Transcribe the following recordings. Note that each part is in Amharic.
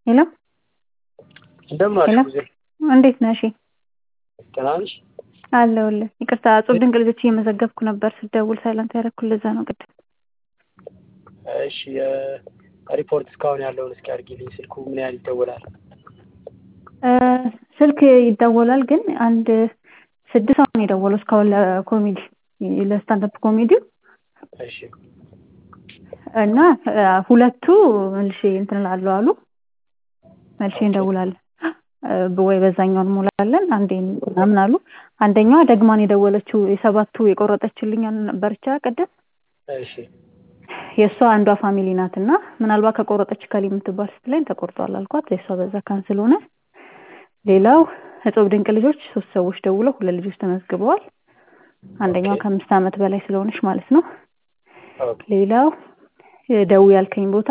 ሄሎ እንደምን ሄሎ አልሽ? ጊዜ እንዴት ነሽ? ደህና ነሽ? አለሁልህ። ይቅርታ እጹብ ድንቅ ልጆች እየመዘገብኩ ነበር ስደውል ሳይለንት ያደረኩት ለዛ ነው ቅድም። እሺ ሪፖርት እስካሁን ያለውን እስኪ አድርጊልኝ። ስልኩ ምን ያህል ይደወላል? እ ስልክ ይደወላል ግን አንድ ስድስት ሰው ነው የደወለው እስካሁን ለኮሜዲ ለስታንዳፕ ኮሜዲው እሺ እና እ ሁለቱ መልሼ እንትን እላለሁ አሉ። መልሼ እንደውላለን እ ወይ በዛኛው እንሞላለን አንዴ ምናምን አሉ። አንደኛዋ ደግማን የደወለችው የሰባቱ የቆረጠችልኝ ነበረች ቅድም እሺ የእሷ አንዷ ፋሚሊ ናት እና ምናልባት ከቆረጠች ከሊ የምትባል ስትለኝ ተቆርጧል አልኳት። የእሷ በዛ ካንስል ሆነ። ሌላው እጹብ ድንቅ ልጆች ሶስት ሰዎች ደውለው ሁለት ልጆች ተመዝግበዋል። አንደኛዋ ኦኬ። ከአምስት ዓመት በላይ ስለሆነች ማለት ነው። ኦኬ ሌላው ደው ያልከኝ ቦታ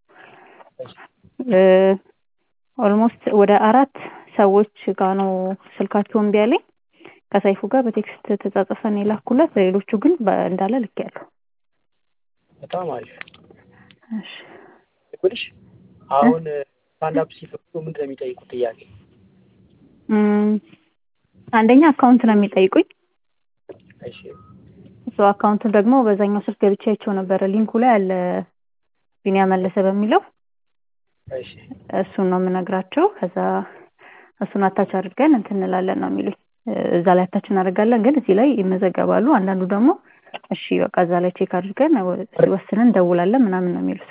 ኦልሞስት ወደ አራት ሰዎች ጋር ነው ስልካቸው እምቢ አለኝ። ከሰይፉ ጋር በቴክስት ተጻጽፈን የላኩለት ሌሎቹ ግን በ- እንዳለ ልኬያለሁ። በጣም አሪፍ እሺ ይኸውልሽ አሁን ስታንዳፕ ሲፈቱ ምንድን ነው የሚጠይቁት ጥያቄ? እም፣ አንደኛ አካውንት ነው የሚጠይቁኝ። እሺ እሱ አካውንቱን ደግሞ በዛኛው ስልክ ገብቼ አይቼው ነበረ ሊንኩ ላይ አለ ቢኒያ መለሰ በሚለው እሺ እሱን ነው የምነግራቸው። ከዛ እሱን አታች አድርገን እንትን እንላለን ነው የሚሉኝ። እ እዛ ላይ አታች እናደርጋለን፣ ግን እዚህ ላይ ይመዘገባሉ። አንዳንዱ ደግሞ እሺ በቃ እዛ ላይ ቼክ አድርገን ወስነን እንደውላለን ምናምን ነው የሚሉት።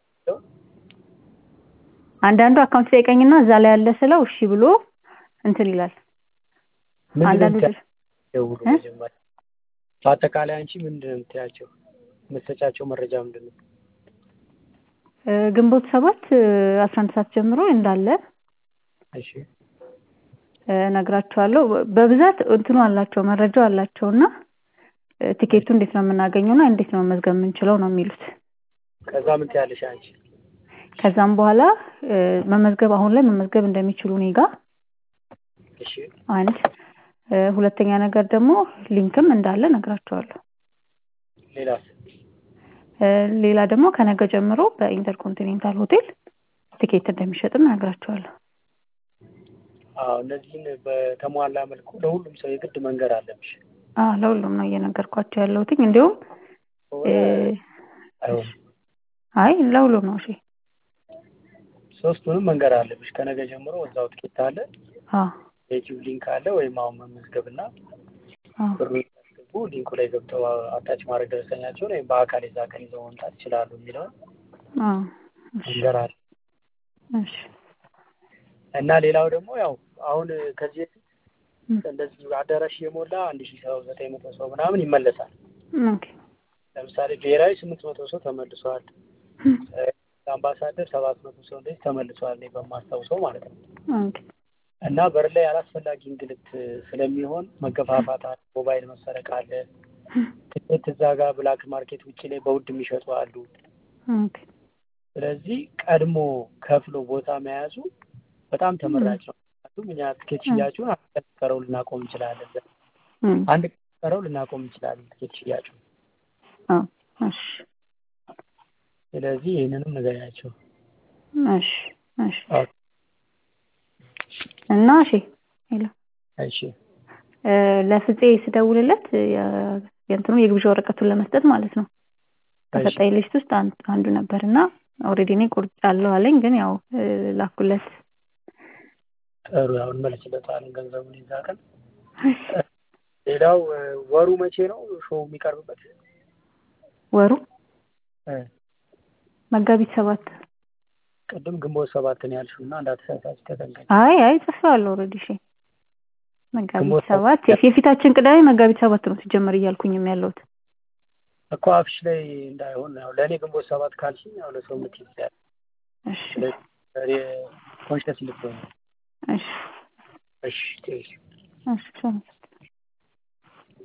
አንዳንዱ አካውንት ጠይቀኝና እዛ ላይ ያለ ስለው እሺ ብሎ እንትን ይላል። ምንድን ነው አንዳንዱ የምትያቸው? ደውሉ እ? መጀመሪያ በአጠቃላይ አንቺ ምንድን ነው የምትያቸው? የምትሰጫቸው መረጃ ምንድን ነው? እ ግንቦት ሰባት አስራ አንድ ሰዓት ጀምሮ እንዳለ እሺ እ እነግራቸዋለሁ። በብዛት እንትኑ አላቸው መረጃው አላቸው እና እ ቲኬቱ እንዴት ነው የምናገኘው እና እንዴት ነው መመዝገብ የምንችለው ነው የሚሉት። ከዛ ምን ትያለሽ አንቺ? ከዛም በኋላ እ መመዝገብ አሁን ላይ መመዝገብ እንደሚችሉ እኔ ጋ እሺ አንድ እ ሁለተኛ ነገር ደግሞ ሊንክም እንዳለ እነግራቸዋለሁ። ሌላስ? እ ሌላ ደግሞ ከነገ ጀምሮ በኢንተርኮንቲኔንታል ሆቴል ቲኬት እንደሚሸጥም እነግራቸዋለሁ። አዎ እነዚህን በተሟላ መልኩ ለሁሉም ሰው የግድ መንገር አለብሽ። አ ለሁሉም ነው እየነገርኳቸው ያለሁትኝ እንዲሁም ከሆነ እ አይሆንም። አይ ለሁሉም ነው እሺ። ሶስቱንም መንገር አለብሽ። ከነገ ጀምሮ እዛው ትኬት አለ፣ አ የዩቲዩብ ሊንክ አለ፣ ወይም አሁን መመዝገብና አ ብሩ ያስገቡ ሊንኩ ላይ ገብተው አታች ማድረግ ደረሰኛቸውን ወይም በአካል የዛ ቀን ይዘው መምጣት ይችላሉ የሚለውን አ እሺ መንገር አለ እሺ እና ሌላው ደግሞ ያው አሁን ከዚህ በፊት እም፣ እንደዚህ አዳራሽ የሞላ አንድ ሺህ ሰው ዘጠኝ መቶ ሰው ምናምን ይመለሳል። ኦኬ ለምሳሌ ብሔራዊ ስምንት መቶ ሰው ተመልሷል። እም፣ አምባሳደር ሰባት መቶ ሰው እንደዚህ ተመልሷል እኔ በማስታውሰው ማለት ነው። ኦኬ እና በር ላይ አላስፈላጊ እንግልት ስለሚሆን መገፋፋት አለ፣ ሞባይል መሰረቅ አለ፣ ትኬት እዛ ጋር ብላክ ማርኬት ውጭ ላይ በውድ የሚሸጡ አሉ። ኦኬ ስለዚህ ቀድሞ ከፍሎ ቦታ መያዙ በጣም ተመራጭ ነው። ምክንያቱም እኛ ትኬት ሽያጩን አንድ ቀን ቀረው ልናቆም እንችላለን። እም፣ አንድ ቀን ቀረው ልናቆም እንችላለን ትኬት ሽያጩ። አ እሺ ስለዚህ ይህንንም ንገሪያቸው። እሺ እሺ አዎ። እና እሺ ሄሎ እሺ እ ለፍፄ ስደውልለት የ- የእንትኑ የግብዣ ወረቀቱን ለመስጠት ማለት ነው ከሰጠኝ ሊስት ውስጥ አንድ አንዱ ነበር እና ኦልሬዲ እኔ ቆርጫለሁ አለኝ። ግን ያው እ ላኩለት። ጥሩ ያው እንመልስለታለን ገንዘቡን ይዛ ቀን። ሌላው እ ወሩ መቼ ነው ሾው የሚቀርብበት? ወሩ እ መጋቢት ሰባት ቅድም ግንቦት ሰባት ነው ያልሽው እና እንዳትሳሳች ተጠንቀቂ። አይ አይ ጽፌዋለሁ ኦልሬዲ እሺ መጋቢት ግንቦት ሰባት ሰባት የፊታችን ቅዳሜ መጋቢት ሰባት ነው ሲጀመር እያልኩኝም ያለሁት እኮ አፍሽ ላይ እንዳይሆን ያው ለእኔ ግንቦት ሰባት ካልሽኝ ያው ለሰው ምት ይችላል። እሺ ስለዚህ ኮንሽስ ልትሆን እሺ እሺ ቴንኪው። እሺ